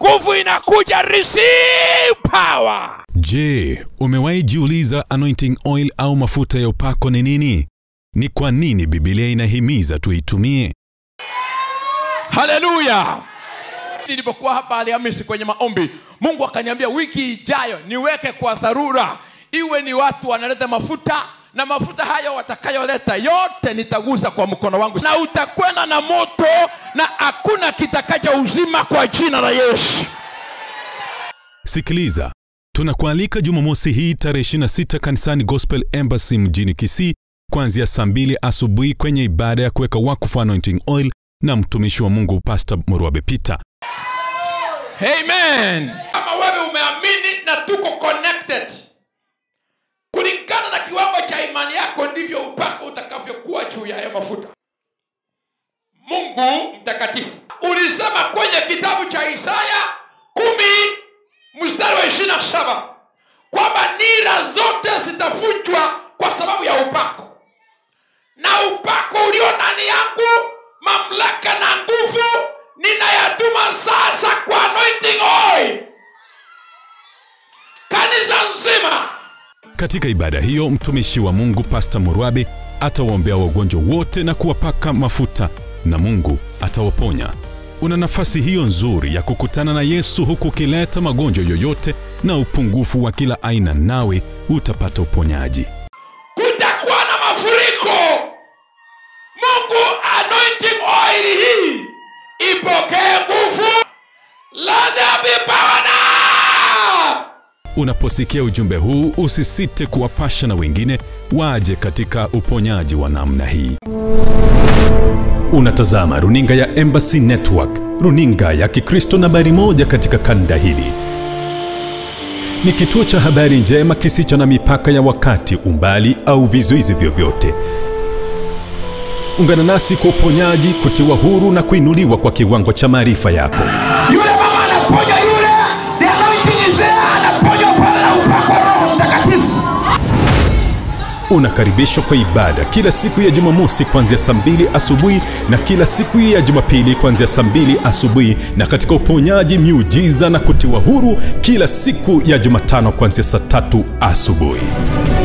nguvu inakuja receive power Je, umewahi jiuliza anointing oil au mafuta ya upako ni nini? Ni kwa nini Biblia inahimiza tuitumie? haleluya nilipokuwa hapa alhamisi kwenye maombi mungu akaniambia wiki ijayo niweke kwa dharura iwe ni watu wanaleta mafuta na mafuta hayo watakayoleta yote nitagusa kwa mkono wangu na utakwenda na moto na hakuna kitakacha uzima kwa jina la yesu Sikiliza, tunakualika Jumamosi hii tarehe 26 kanisani Gospel Embassy mjini Kisii kuanzia saa mbili asubuhi kwenye ibada ya kuweka wakfu anointing oil na mtumishi wa Mungu Pastor Murwabe Peter. amen kama wewe umeamini na tuko connected kulingana na kiwango cha imani yako ndivyo upako utakavyokuwa juu ya hayo mafuta mungu mtakatifu ulisema kwenye kitabu cha isaya kumi mstari wa ishiri na saba kwamba nira zote zitafunjwa kwa sababu ya upako na upako ulio ndani yangu mamlaka na nguvu ninayatuma sasa kwa anointing oil kanisa nzima Katika ibada hiyo, mtumishi wa Mungu Pastor Murwabe atawaombea wagonjwa wote na kuwapaka mafuta na Mungu atawaponya. Una nafasi hiyo nzuri ya kukutana na Yesu huku ukileta magonjwa yoyote na upungufu wa kila aina, nawe utapata uponyaji. kutakuwa na mafuriko mungu anointing oil hii ipokee nguvu ladabipawana Unaposikia ujumbe huu, usisite kuwapasha na wengine waje katika uponyaji wa namna hii. Unatazama runinga ya Embassy Network, runinga ya Kikristo nambari moja katika kanda hili. Ni kituo cha habari njema kisicho na mipaka ya wakati, umbali au vizuizi vyovyote. Ungana nasi kwa uponyaji, kutiwa huru na kuinuliwa kwa kiwango cha maarifa yako. yule mama anaponya yule the anointing is there anaponya pale na upako wa roho mtakatifu Unakaribishwa kwa ibada kila siku ya Jumamosi kuanzia saa mbili asubuhi na kila siku ya Jumapili kuanzia saa mbili asubuhi na katika uponyaji, miujiza na kutiwa huru kila siku ya Jumatano kuanzia saa tatu asubuhi.